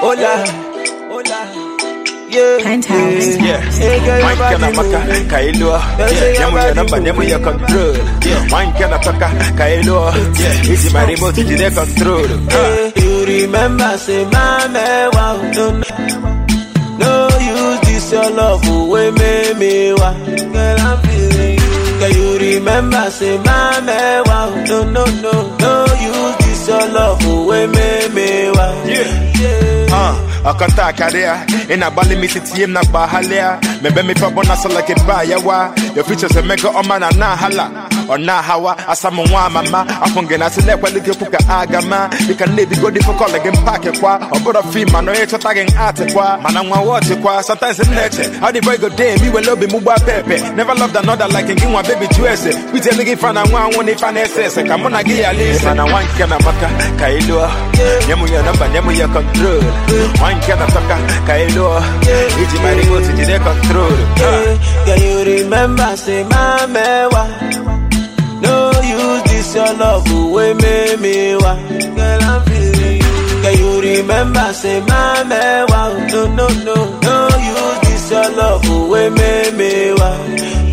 Hola, hola. Yeah, Penthouse. yeah. Hey, girl, your Wine kana body maka moving. kailo say Nyamu your ya body namba nyamu ya control Wine kana toka kailo Easy my remote to the control Hey, you remember, say, mama, wow, no, no. No use this your love away, me, me, wow. Girl, I'm feeling you. Girl, you remember, say, mama, wow, no, no, no. No use this your love away, me, me, wow. Yeah. Uh, akanta akaria ina bali mi titiem na bahalia mebe mi pa bona so like ba yawa your features a mega oma na na hala ona hawa asamu nwa mama afunge na sile kwa like puka agama you can live go different call again pack kwa obodo fi ma no e chota gen art kwa mana nwa watch kwa sometimes in nature how the boy go day me we love mu ba pepe never loved another like in one baby juice we tell nigga fan na nwa one if an ss come on gi ya listen mana wan kana maka kailo nyamu ya namba nyamu ya control wan kana toka kailo iji my remote iji de control Yeah, Girl, you remember, say, mama, wow. No use this your love away, me, me, wow. Girl, I'm feeling you. Girl, you remember, say, mama, wow. No, no, no, no use this your love away, me, me, wow.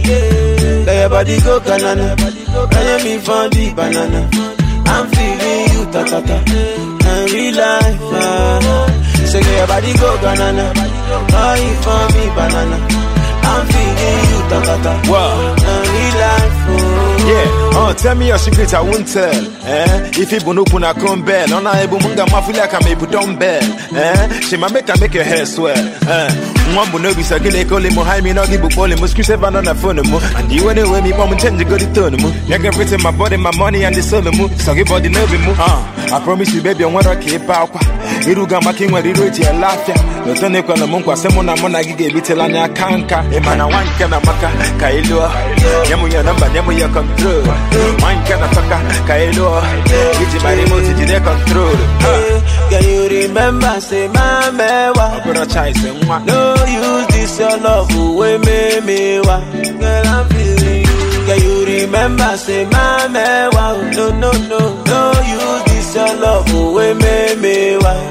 Yeah, Girl, your body go banana. Can me for the banana? I'm feeling you, ta, ta, ta. And real life, ah. Say, girl, your body go banana. Buy it for me, banana. I'm feeling you, ta, ta, ta. Wow. And real life, oh. Yeah, uh, tell me your secret, I won't tell. Eh? If you bunu kuna kumbel, on a ebu munga mafula kama ebu dumbbell. Eh? She ma make her make your hair swell. Eh? Mwambu no bisa kile kole mo hai mi no gibu pole mo screw seven on the phone mo. And you anyway me mom change go the tone mo. You can fit my body, my money and the soul mo. So give body no be mo. Uh, I promise you baby I want to keep out. Iruga maki nwa riro iti ya lafia. Lotone kwa na mungu asemo na mona gige bitela nya kanka. Emana wanka na maka kailua. Nyamu ya namba nyamu ya control. Wanka na toka kailua. Iji my remote iji de control. Yeah, Girl, you remember, say, mama, wow. Bro chai se mwa. No use this your love away, me, me, wow. Girl, I'm feeling you. Girl, you remember, say, mama, wow. No, no, no, no use this your love away, me, me, wow.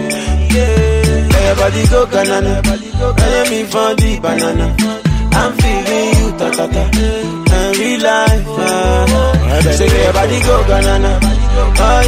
Yeah, Girl, your body go banana. Can me for the banana? I'm feeling you, ta, ta, ta. And real life, ah. Say, girl, your body go banana. Buy